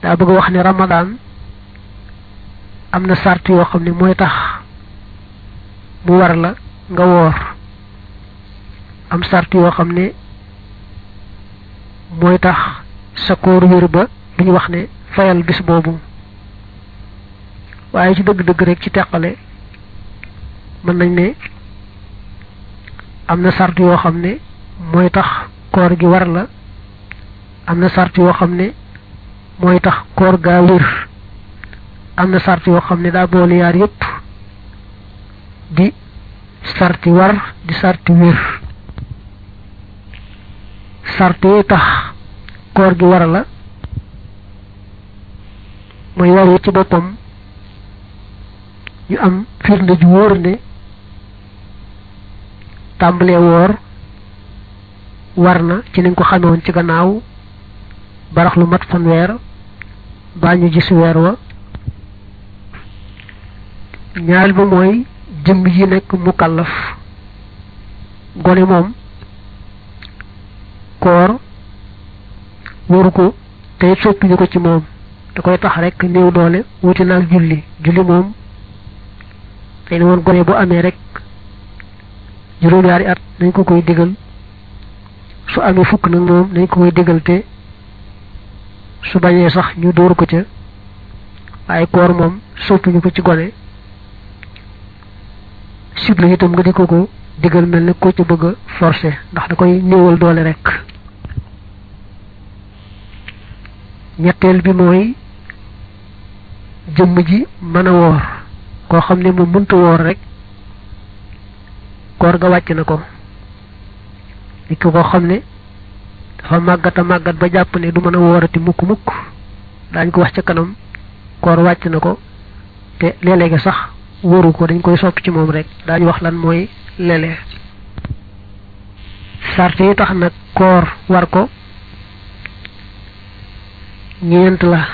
daa bëgg wax ne ramadan am na sart yoo xam ne mooy tax mu war la nga woor am sart yoo xam ne mooy tax sa koor wér ba duñu wax ne fayal bis boobu waaye ci dëgg-dëgg rek ci teqale mën nañ ne am na sart yoo xam ne mooy tax koor gi war la am na sart yoo xam ne mooy tax koor gaa wér am na sart yoo xam ne daa boole yaar yépp di sarti war di sarti wér sart yi tax koor gi war la mooy war ci boppam ñu am firnde ju wóor ne tàmbalee woor war na ci niñ ko xamewoon ci gannaaw barax lu mat fanweer baa ñu gis weer wa ñaareel ba mooy jëmm ji nekk mukallaf gone moom koor waru ko tey soppiñu ko ci moom da koy tax rek néew doole wuti naag julli julli moom tey ne woon gone bu amee rek juróom-ñaari at nañ ko koy digal su amee fukk nag moom nañ ko koy digal te su bañee sax ñu dóor ko ca waaye koor moom soppiñu ko ci gone sibla itam nga di ko ko digal mel ne ko ci bëgg a forcé ndax da koy néewal doole rek ñetteel bi mooy jëmm ji mën a woor koo xam ne mu mënta woor rek koor ga wàcc na ko nit ki koo xam ne dafa màggat a màggat ba jàpp ne du mën a woorati mukk mukk daañ ko wax ca kanam koor wàcc na ko te léeg-léegi sax wóoru ko dañ koy sopp ci moom rek daañu wax lan mooy léeg-léeg sart yi tax nag koor war ko ñeent la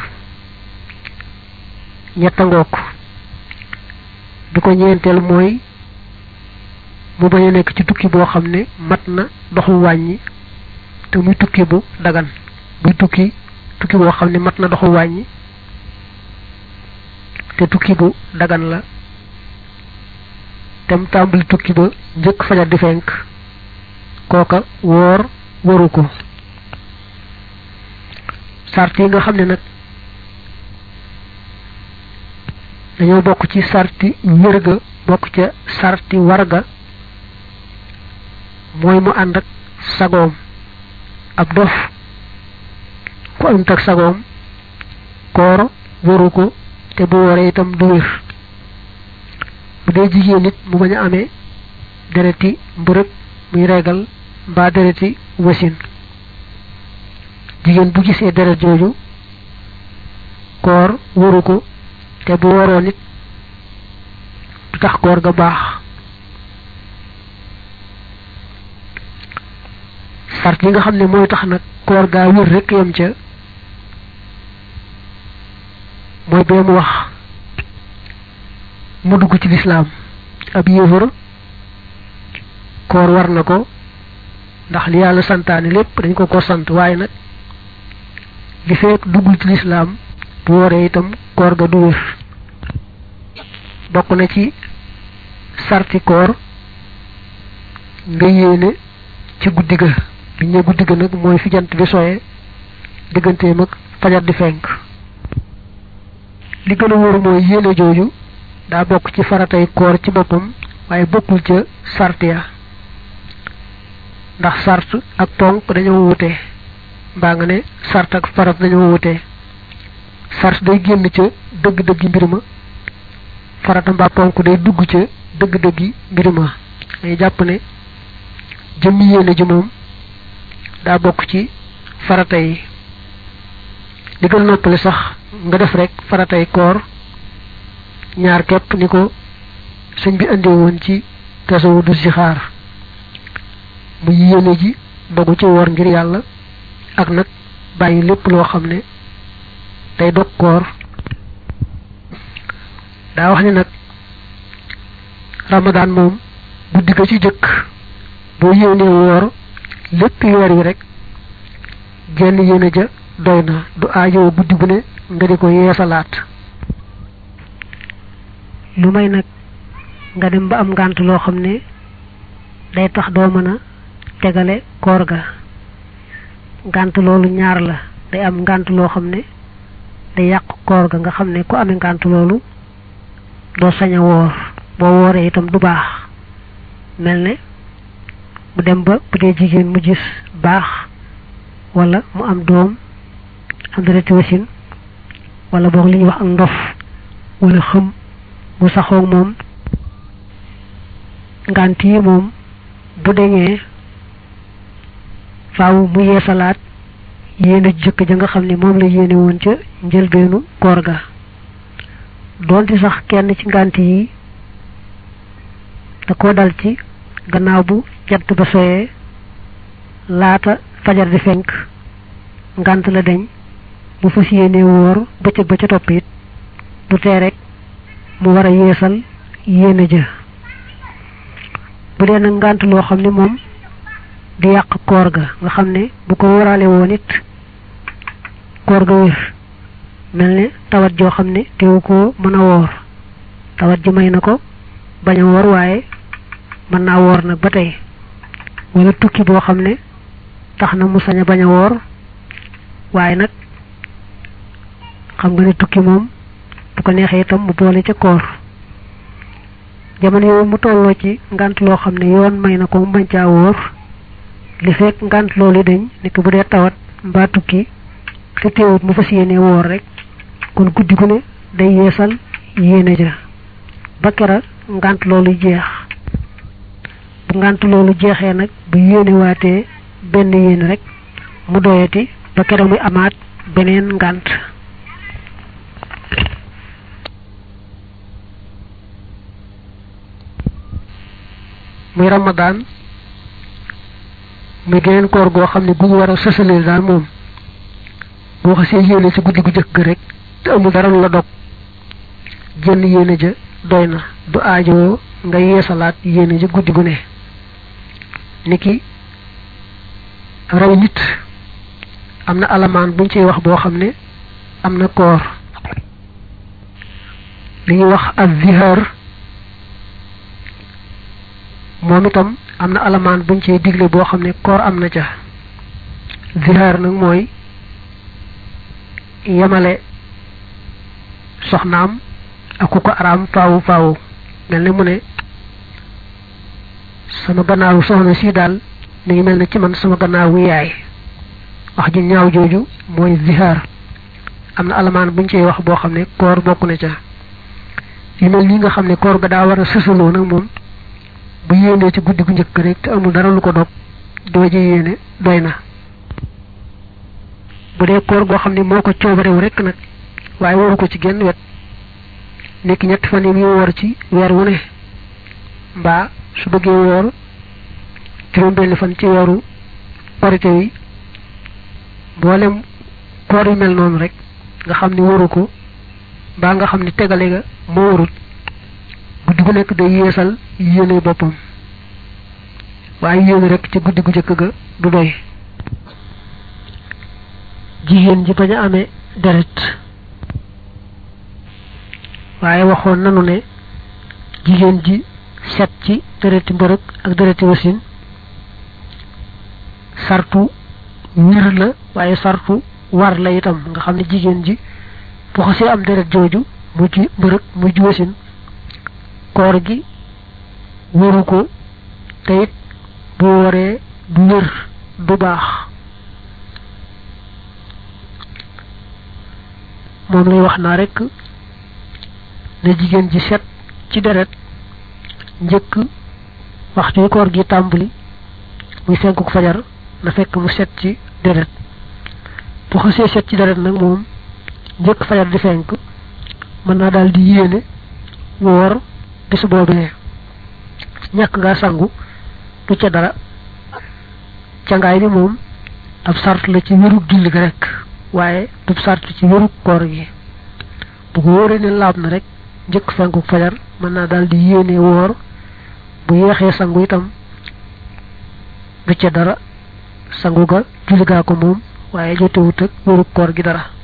ñetta ngook bi ko ñeenteel mooy mu bañ a nekk ci tukki boo xam ne mat na doxu wàññi te muy tukki bu dagan muy tukki tukki boo xam ne mat na doxu wàññi te tukki bu dagan la tem tàmbali tukki ba njëkk fajar di fenk kooka woor waru ko sart yi nga xam ne nag dañoo bokk ci sarti wér ga bokk ca sarti warga mooy mu ànd ak sagoom ab dof ku ànd ak sagoom koor waru ko te bu waree itam du wér bu dee jigéen nit mu bañ a amee dereti mbërëg muy regal mbaa dereti wasin jigéen bu gisee deret jooju koor waru ko te bu waroo nit du tax koor ga baax sart yi nga xam ne mooy tax nag koor gaa wér rek yam ca mooy bee mu wax mu dugg ci lislaam ab yéefar koor war na ko ndax li yàlla santaane lépp dañ ko ko sant waaye nag li fekk duggul ci lislaam bu wooree itam koor ga du wér bokk na ci sarti koor nga yéene ci guddi ga bi ñu guddi ga nag mooy fi jant bi soye digganteem ak fajar di fenk li gën a wóor mooy yéene jooju daa bokk ci faratay koor ci boppam waaye bokkul ca sart ya ndax sart ak ponk dañoo wute mbaa nga ne sart ak farat dañoo wute sart day génn ca dëgg-dëggi mbir ma farata mbaa ponk day dugg ca dëgg-dëggi mbir ma day jàpp ne jëmmi yéene ji moom daa bokk ci farata yi li gën noppale sax nga def rek faratay koor ñaar képp ni ko sëñ bi andee woon ci tasawu du si xaar mu yéene ji dogu ci woor ngir yàlla ak nag bàyyi lépp loo xam ne day dog koor daa wax ni nag ramadaan moom guddi ga ci jëkk boo yéenee woor lépp weer wi rek genn yéene ja doy na du aajowoo guddi gu ne nga di ko yeesalaat lu may nag nga dem ba am ngànt loo xam ne day tax doo mën a tegale koor ga ngànt loolu ñaar la day am ngànt loo xam ne day yàq koor ga nga xam ne ku amee ngànt loolu doo sañ a woor boo wooree itam du baax mel ne mu dem ba bu dee jigéen mu gis baax wala mu am doom am dereti wasin wala boog li ñuy wax ak ndof wala xëm mu saxoog moom ngànt yi moom bu deñee faaw mu yeesalaat yéene jëkk ja nga xam ne moom la yéene woon ca njëlbeenu koor ga doonte sax kenn ci ngànt yi da ko dal ci gannaaw bu jant ba soyee laata fajar di fenk ngànt la deñ mu fas yéene woor bëccëg ba ca topp it du tee rek mu war a yeesal yéene ja bu dee nag ngànt loo xam ne moom di yàq koor ga nga xam ne bu ko wóoraale woon it koor ga wér mel ne tawat joo xam ne teewu ko mën a woor tawat ji may na ko bañ a woor waaye mën naa woor nag ba tey wala tukki boo xam ne tax na mu sañ a bañ a woor waaye nag xam nga ne tukki moom bu ko neexee itam mu boole ca koor jamono yooyu mu tolloo ci ngant loo xam ne yoon may na ko mu bañ caa wóor li fekk ngant loolu dañ nekk bu dee tawat mbaa tukki te teewut mu fas yéene woor rek kon guddi gu ne day yeesal yéene ja ba kera ngant loolu jeex bu ngant loolu jeexee nag bu yéene waatee benn yéene rek mu doyati ba kera muy amaat beneen ngant muy ramadan muy geneen koor goo xam ne gu ñu war a sësaleel daal moom boo xasee yéene ci guddi gu jëkk ga rek te amul dara lu la dog jënn yéene ja doy na du aajoo nga yeesalaat yéene ja guddi gu ne niki raw nit am na alamaan buñ ciy wax boo xam ne am na koor li ñuy wax ak zihar moom itam am na alamaan buñ ciy digle boo xam ne koor am na ca zihar nag mooy yemale soxnaam ak ku ko araam faawu faawu mel ne mu ne sama gannaawu soxna si daal mi ngi mel ne ci man sama gannaawu yaay wax ju ñaaw jooju mooy zihar am na alamaan buñ ciy wax boo xam ne koor bokk na ca yu mel nii nga xam ne koor ga daa war a sësaloo nag moom bu yéenee ci guddi gu njëkk rek te amul dara lu ko dog doo ji yéene doy na bu dee koor goo xam ne moo ko coobarewu rek nag waaye waru ko ci genn wet nekk ñetti fan yi muy woor ci weer wu ne mbaa su bëggee woor juróom benn fan ci weeru korite wi mboolem koor yu mel noonu rek nga xam ne waru ko mbaa nga xam ne tegale ga moo warut guddi gu nekk day yeesal yéene boppam waaye yéene rek ci guddi gu jëkk ga du doy jigéen ji bañ a amee deret waaye waxoon nanu ne jigéen ji set ci dereti mbërëg ak dereti wasin sartu wir la waaye sartu war la itam nga xam ne jigéen ji bu xasee am deret jooju mujj mbërëg mujj wasin koor gi wëru ko te it bu waree du wër du baax moom lay wax naa rek ne jigéen ji set ci deret njëkk waxtu yi koor gi tàmbali muy fenkuk fajar na fekk mu set ci deret bu xasee set ci deret nag moom njëkk fajar di fenk mën naa daal di yéene woor bis boobee ñàkk nga sangu du ca dara cangaay bi moom ab sart la ci wérug julli gi rek waaye du sart ci wérug koor gi bu ko wóoree ne laab na rek njëkk fenku fajar mën naa daal di yéene woor bu yeexee sangu itam du ca dara sangu ga julli gaa ko moom waaye jotewut ak wérug koor gi dara